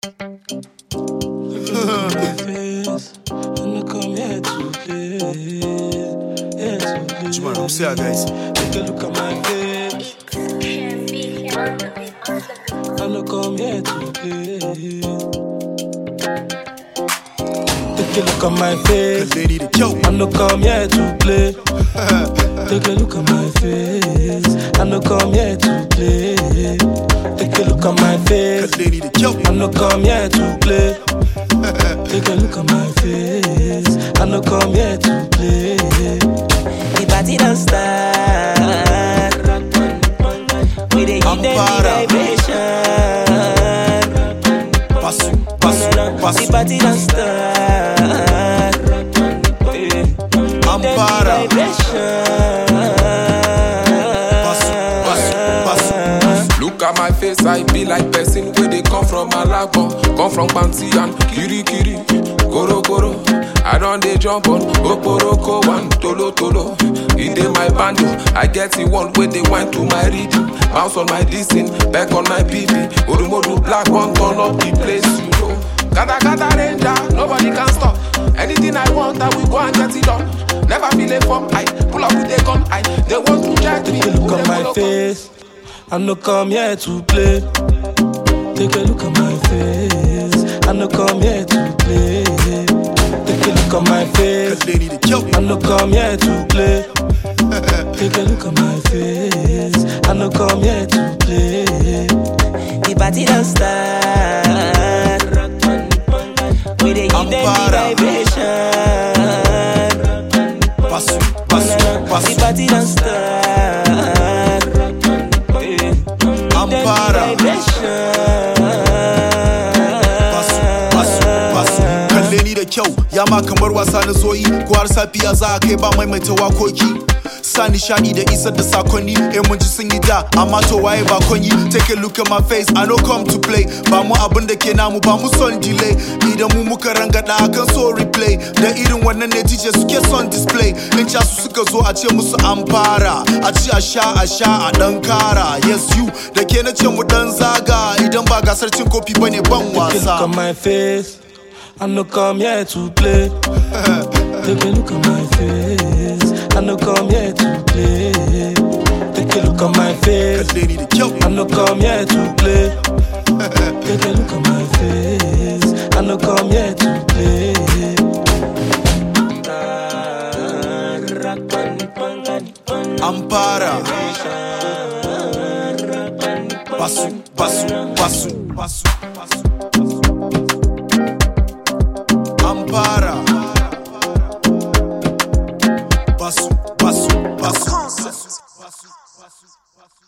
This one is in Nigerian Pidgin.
face. And I come here to play. Here to play. Jumar, vamos ser guys. Take a look at my face. And I come here to play. Take a look at my face. Cause they need a kill. I no come here to play. Take a look at my face. I no come here to play. Take a look at my Cause face. they need a kill. I no come here to play. Take a look at my face. I no come here to play. The party don't start. We dey give them the Ampara. vibration. Passo, passo, The passo. party don't start. Eh, Ampara. Vibration. Passo, passo, passo. Look at my face, I be like person where they come from Malabo, come from Bansi and Kiri Kiri, Goro Goro. I don't they jump on Oporoko one Tolo Tolo. In dey my bando, I get the one where they went to my reading. Bounce on my dissing, back on my BB. Orumodu black one turn up the place, you know. Gada gada ranger, nobody can stop. Anything I want, I will go and get it done. Never feel a form, I pull up with a gun, I they want to check me. Take a look who at they my follow? face. I no come here to play. Take a look at my face. I no come here to play. Take a look at my Cause face. they need a kill. I no come here to play. Take a look at my face. I no come here to play. The party don't start. We dey give them the Ampara. vibration. Passo, passo, The passo. party don't start. Eh, Ampara. Passo, passo, passo. Kalle ni da kyau, ya ma kamar wasa na zoyi. Ko har safiya za a kai ba maimaita wakoki. Sa nishadi da isar da sakonni, eh mun ji sun yi da, amma to waye ba konyi. Take a look at my face, I no come to play. Ba mu abin da ke namu, ba mu son delay. Idan mu muka rangada akan so replay. Da irin wannan ne DJ suke son display. In ca su suka zo a ce musu an fara. A ci a sha a sha a dan kara. Yes you, da ke na ce mu dan zaga. Idan ba gasar cin kofi bane ban Take a look wasa. at my face. I no come here to play. Take a look at my face. I no come here to play. Take a look at my face. Cause they need a kill. I no come here to play. Take a look at my face. I no come here to play. Ampara. Passo, passo, passo, passo, passo. Ampara. Passo, passo, passo. Passo, passo, passo.